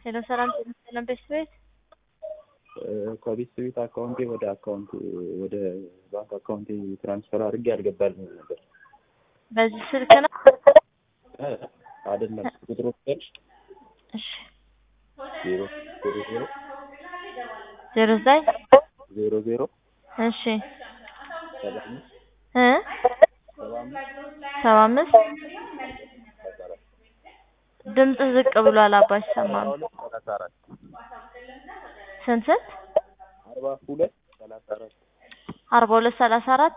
ሄሎ ሰላም ጤና ይስጥልን ቤት ከቤት ቤት አካውንቴ ወደ አካውንት ወደ ባንክ አካውንቴ ትራንስፈር አድርጌ አልገባልኝ ነበር። በዚህ ስልክ ነው? አይደለም ቁጥሩ ቁጥር እሺ ዜሮ ዜሮ ዜሮ ዜሮ ዘጠኝ ዜሮ ዜሮ እሺ ሰባ አምስት እ ሰባ አምስት ሰባ አምስት ድምፅ ዝቅ ብሏል አባ አይሰማም። ሁለት ሰላሳ አራት ስንት ስንት? አርባ ሁለት ሰላሳ አራት አርባ ሁለት ሰላሳ አራት